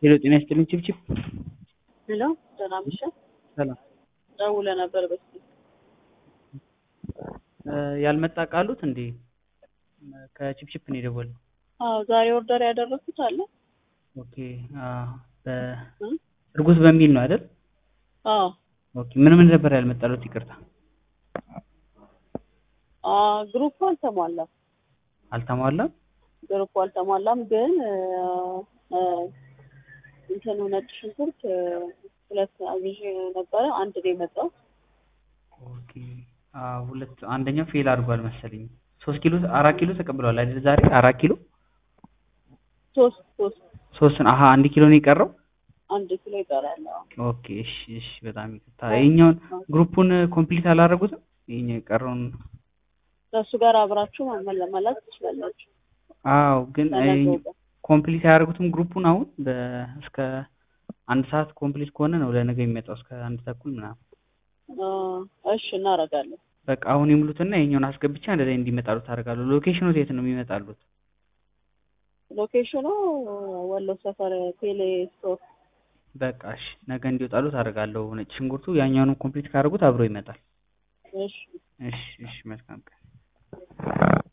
ሄሎ ጤና ይስጥልኝ ችብችብ ሄሎ ደህና መሸህ። ሰላም ደውለህ ነበር በስልክ ያልመጣ ቃሉት እንዴ ከችፕችፕ ነው የደወልነው አዎ ዛሬ ኦርደር ያደረኩት አለ ኦኬ እርጉዝ በሚል ነው አይደል አዎ ኦኬ ምን ምን ነበር ያልመጣሉት ይቅርታ አ ግሩፕ አልተሟላም አልተሟላም ግሩፕ አልተሟላም ግን እንትኑ ነጭ ሽንኩርት ሁለት አዝዤ ነበረ አንድ ነው የመጣው ኦኬ ሁለት አንደኛው ፌል አድርጓል መሰለኝ ሶስት ኪሎ አራት ኪሎ ተቀብለዋል አይደል ዛሬ አራት ኪሎ ሶስት ሶስት ሶስት አሀ አንድ ኪሎ ነው የቀረው አንድ ኪሎ ይቀራል አዎ ኦኬ እሺ እሺ በጣም ይቅርታ ይኸኛውን ግሩፑን ኮምፕሊት አላደረጉትም ይኸኛው የቀረውን ከእሱ ጋር አብራችሁ መመለመላት ትችላላችሁ አዎ ግን ለነገው ቀን። ኮምፕሊት አያደርጉትም ግሩፑን አሁን እስከ አንድ ሰዓት ኮምፕሊት ከሆነ ነው ለነገ የሚመጣው እስከ አንድ ተኩል ምናምን አ እሺ እናደርጋለን በቃ አሁን ይሙሉትና ይኸኛውን አስገብቻ እንደዚህ እንዲመጣሉት አደርጋለሁ ሎኬሽኑ የት ነው የሚመጣሉት ሎኬሽኑ ወሎ ሰፈር ቴሌ ስቶር በቃ እሺ ነገ እንዲወጣሉት አደርጋለሁ ነጭ ሽንኩርቱ ያኛውንም ኮምፕሊት ካደረጉት አብሮ ይመጣል እሺ እሺ እሺ መልካም ቀን